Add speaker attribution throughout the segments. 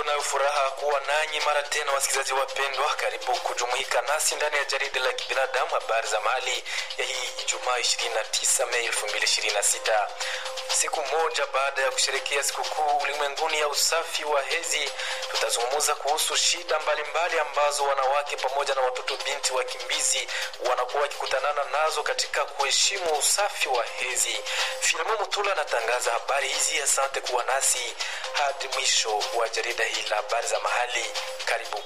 Speaker 1: tunayo furaha kuwa nanyi mara tena, wasikilizaji wapendwa, karibu kujumuika nasi ndani ya jarida la kibinadamu habari za mali ya hii Ijumaa 29 Mei 2026, siku moja baada ya kusherekea sikukuu ulimwenguni ya usafi wa hedhi. Tutazungumza kuhusu shida mbalimbali mbali ambazo wanawake pamoja na watoto binti wakimbizi wanakuwa wakikutanana nazo katika kuheshimu usafi wa hedhi. Filimo Mutula anatangaza habari hizi. Asante kuwa nasi hadi mwisho wa jarida hili la habari za mahali. Karibu.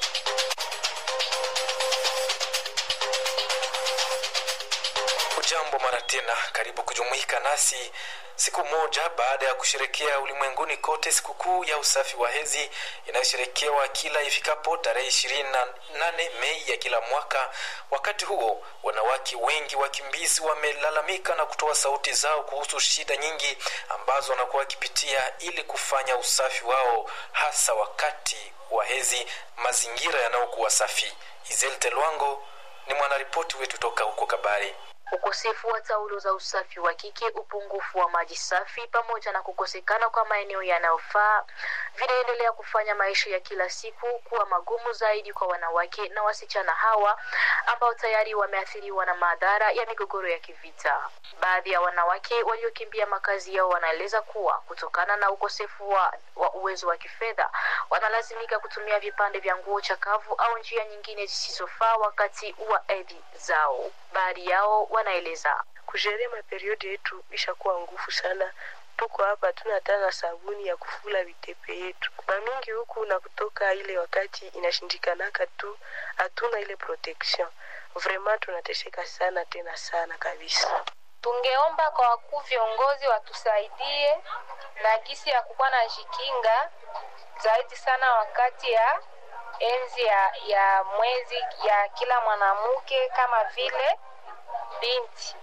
Speaker 1: Ujambo mara tena, karibu kujumuika nasi siku moja baada ya kusherekea ulimwenguni kote sikukuu ya usafi wa hedhi inayosherekewa kila ifikapo tarehe ishirini na nane Mei ya kila mwaka. Wakati huo wanawake wengi wakimbizi wamelalamika na kutoa sauti zao kuhusu shida nyingi ambazo wanakuwa wakipitia ili kufanya usafi wao, hasa wakati wa hedhi, mazingira yanayokuwa safi. Izelte Lwango ni mwanaripoti wetu toka huko Kabare.
Speaker 2: Ukosefu wa taulo za usafi wa kike, upungufu wa maji safi, pamoja na kukosekana kwa maeneo yanayofaa vinaendelea kufanya maisha ya kila siku kuwa magumu zaidi kwa wanawake na wasichana hawa ambao tayari wameathiriwa na madhara ya migogoro ya kivita. Baadhi ya wanawake waliokimbia makazi yao wanaeleza kuwa kutokana na ukosefu wa, wa uwezo wa kifedha wanalazimika kutumia vipande vya nguo chakavu au njia nyingine zisizofaa wakati wa hedhi zao. Baadhi yao wanaeleza
Speaker 3: kusheria maperiodi yetu ishakuwa nguvu sana. Tuko hapa tuna hata na sabuni ya kufula vitepe yetu mamingi huku na kutoka ile wakati inashindikanaka tu, hatuna ile protection. Vraiment tunatesheka sana tena sana kabisa.
Speaker 4: Tungeomba kwa wakuu viongozi watusaidie na gisi ya kukuwa na jikinga zaidi sana wakati ya enzi ya, ya mwezi ya kila mwanamke kama vile binti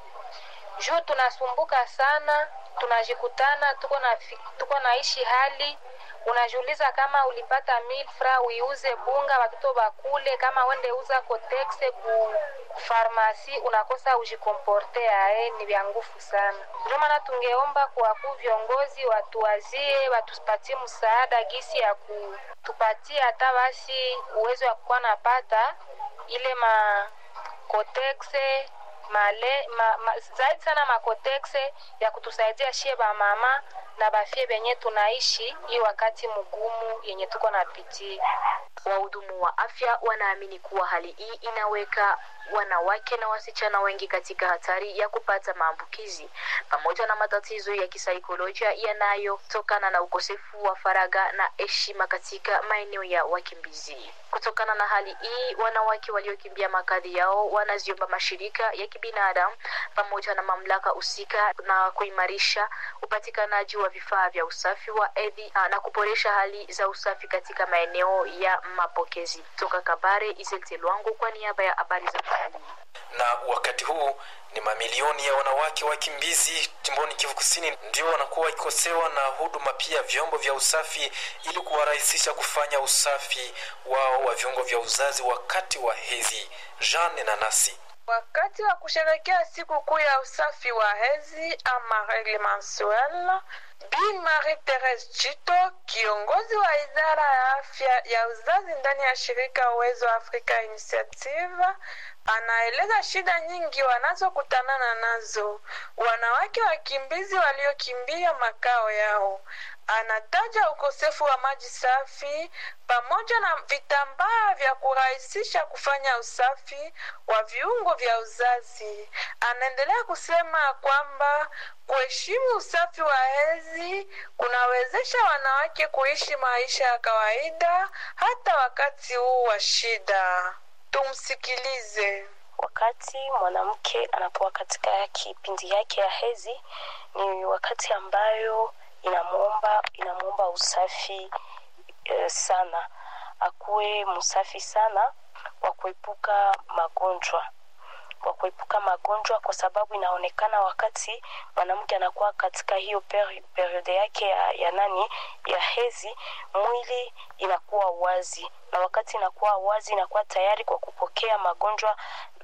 Speaker 4: juu tunasumbuka sana, tunajikutana tuko na tuko naishi hali unajiuliza kama ulipata milfra uiuze bunga watoto bakule, kama wende uza kotexe ku farmasi unakosa ujikomporte ae, ni vya nguvu sana. Ndio maana tungeomba kwa wakuu viongozi watuwazie, watupatie msaada gisi ya kutupatia hata basi uwezo wa kukuwa napata ile makotexe male ma, ma, zaidi sana makotexe ya kutusaidia shie ba mama na bafie benye tunaishi hii wakati mgumu yenye tuko napitia.
Speaker 2: Wahudumu wa afya wanaamini kuwa hali hii inaweka wanawake na wasichana wengi katika hatari ya kupata maambukizi pamoja na matatizo ya kisaikolojia yanayotokana na ukosefu wa faraga na heshima katika maeneo ya wakimbizi. Kutokana na hali hii, wanawake waliokimbia makazi yao wanaziomba mashirika ya kibinadamu pamoja na mamlaka husika na kuimarisha upatikanaji wa vifaa vya usafi wa hedhi na kuboresha hali za usafi katika maeneo ya mapokezi. Toka Kabare, Izelte Lwangu kwa niaba ya habari za
Speaker 1: na wakati huu ni mamilioni ya wanawake wakimbizi jimboni Kivu Kusini ndio wanakuwa wakikosewa na huduma pia vyombo vya usafi ili kuwarahisisha kufanya usafi wao wa viungo vya uzazi wakati wa hedhi. Jean Nanasi
Speaker 5: Wakati wa kusherekea siku kuu ya usafi wa hedhi ama regle mensuelle, Bi Marie Therese Chito, kiongozi wa idara ya afya ya uzazi ndani ya shirika Uwezo Africa Initiative, anaeleza shida nyingi wanazokutanana nazo wanawake wakimbizi waliokimbia makao yao. Anataja ukosefu wa maji safi pamoja na vitambaa vya kurahisisha kufanya usafi wa viungo vya uzazi. Anaendelea kusema kwamba kuheshimu usafi wa hedhi kunawezesha wanawake kuishi maisha ya kawaida hata wakati huu wa shida. Tumsikilize.
Speaker 3: Wakati mwanamke anapokuwa katika kipindi yake ya hedhi, ni wakati ambayo inamwomba inamwomba usafi e, sana, akuwe msafi sana kwa kuepuka magonjwa kwa kuepuka magonjwa, kwa sababu inaonekana wakati mwanamke anakuwa katika hiyo peri, periode yake ya, ya nani ya hedhi, mwili inakuwa wazi, na wakati inakuwa wazi inakuwa tayari kwa kupokea magonjwa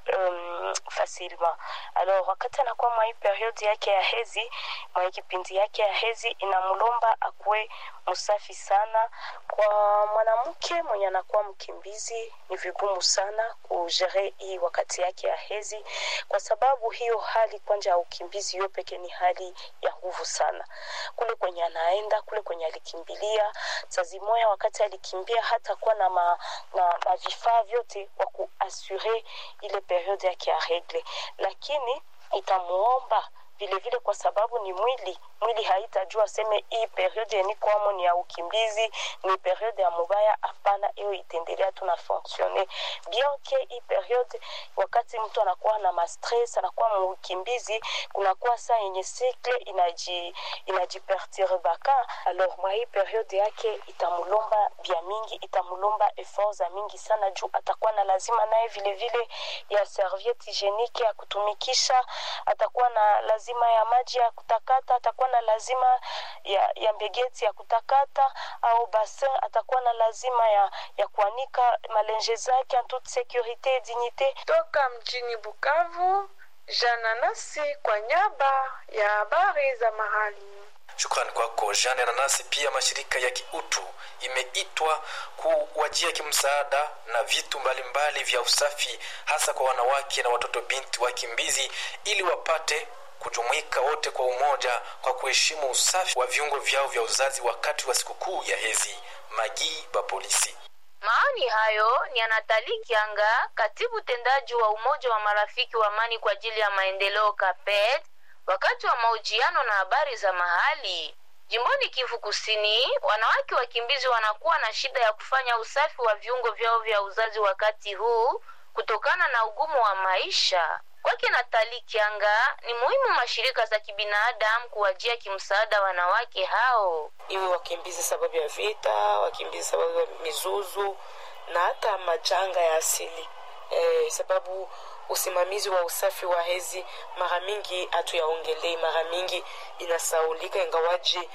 Speaker 3: um, facilement alors wakati anakuwa mwa hii periode yake ya hezi mwa hii kipindi yake ya hezi inamlomba akuwe msafi sana kwa mwanamke mwenye anakuwa mkimbizi ni vigumu sana kujere hii wakati yake ya hezi kwa sababu hiyo hali kwanja ya ukimbizi hiyo peke ni hali ya nguvu sana kule kwenye anaenda kule kwenye alikimbilia sazimoya wakati alikimbia hata kuwa na, ma, na, na vifaa vyote kwa kuasure ile periode yake ya regle lakini itamuomba vile vile kwa sababu ni mwili mwili haitajua seme hii periode nikoamo ni ya ukimbizi ni periode ya mubaya hapana hiyo itaendelea tu na fonctionne bien ke hii periode wakati mtu anakuwa na mastres anakuwa muukimbizi kunakuwa saa yenye sikle inaji inajiperturbaka alors mwa hii periode yake itamulomba vya mingi itamulomba effort za mingi sana juu atakuwa na lazima naye vile vile ya serviette hygienique ya kutumikisha atakuwa na lazima ya maji ya kutakata atakuwa na lazima ya, ya mbegeti ya kutakata au bassin atakuwa na lazima ya, ya kuanika malenje zake en toute sécurité et dignité
Speaker 5: toka mjini Bukavu, Jana Nasi kwa nyaba ya habari za mahali.
Speaker 1: Shukrani kwako Jean Ananasi. Pia mashirika ya kiutu imeitwa kuwajia kimsaada na vitu mbalimbali mbali vya usafi, hasa kwa wanawake na watoto binti wakimbizi, ili wapate kujumuika wote kwa umoja kwa kuheshimu usafi wa viungo vyao vya uzazi wakati wa sikukuu ya hezi. Magii ba polisi
Speaker 2: Maoni hayo ni Anatali Kianga, katibu tendaji wa Umoja wa Marafiki wa Amani kwa ajili ya Maendeleo KAPET, wakati wa mahojiano na habari za mahali. Jimboni Kivu Kusini, wanawake wakimbizi wanakuwa na shida ya kufanya usafi wa viungo vyao vya uzazi wakati huu kutokana na ugumu wa maisha. Kwake Natali Kianga, ni muhimu mashirika za kibinadamu kuwajia kimsaada wanawake hao.
Speaker 6: iwe wakimbizi sababu ya vita, wakimbizi sababu ya mizuzu na hata majanga ya asili e, sababu usimamizi wa usafi wa hezi mara mingi hatuyaongelei, mara mingi inasaulika, ingawaji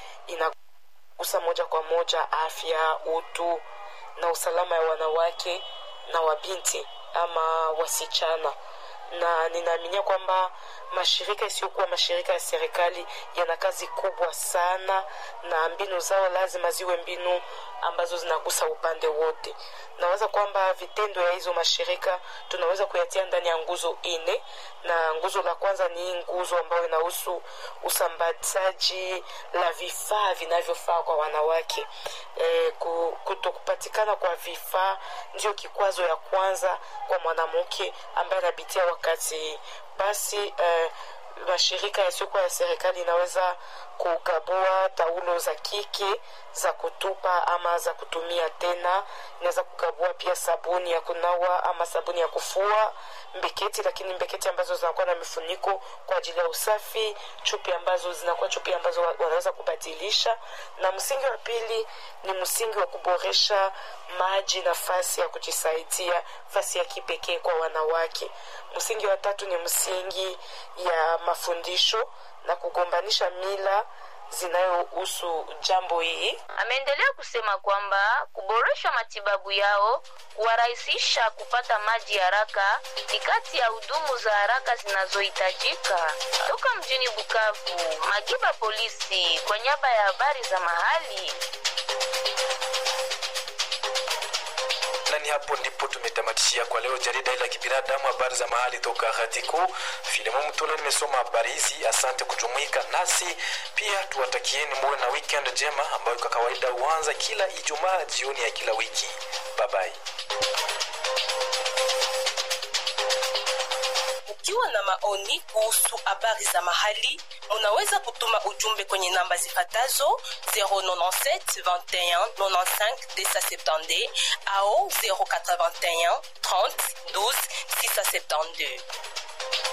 Speaker 6: inagusa moja kwa moja afya, utu na usalama ya wanawake na wabinti ama wasichana na ninaaminia kwamba mashirika isiyokuwa mashirika ya serikali yana kazi kubwa sana na mbinu zao lazima ziwe mbinu ambazo zinagusa upande wote naweza kwamba vitendo ya hizo mashirika tunaweza kuyatia ndani ya nguzo ine na nguzo la kwanza ni hii nguzo ambayo inahusu usambazaji la vifaa vinavyofaa kwa wanawake e, kutokupatikana kwa vifaa ndio kikwazo ya kwanza kwa mwanamke ambaye anapitia wakati basi eh, mashirika yasiyokuwa ya serikali inaweza kugabua taulo za kike za kutupa ama za kutumia tena inaweza kugabua pia sabuni ya kunawa ama sabuni ya kufua mbeketi lakini mbeketi ambazo zinakuwa na mifuniko kwa ajili ya usafi chupi ambazo zinakuwa chupi ambazo wanaweza kubadilisha na msingi wa pili ni msingi wa kuboresha maji nafasi ya kujisaidia fasi ya kipekee kwa wanawake msingi wa tatu ni msingi ya mafundisho na kugombanisha mila zinayohusu jambo hii
Speaker 2: Ameendelea kusema kwamba kuboresha matibabu yao, kuwarahisisha kupata maji haraka ni kati ya hudumu za haraka zinazohitajika. Toka mjini Bukavu, Magiba Polisi kwa niaba ya habari za mahali.
Speaker 1: na ni hapo ndipo tumetamatishia kwa leo jarida la kibinadamu habari za mahali toka Hatiku. Filimu Mtula nimesoma habari hizi. Asante kujumuika nasi, pia tuwatakieni muwe na weekend njema ambayo kwa kawaida huanza kila Ijumaa jioni ya kila wiki. Bye bye.
Speaker 7: Ukiwa na maoni kuhusu habari za mahali, unaweza kutuma ujumbe kwenye namba zifatazo 097 21 95 270 au 081 30 12 672.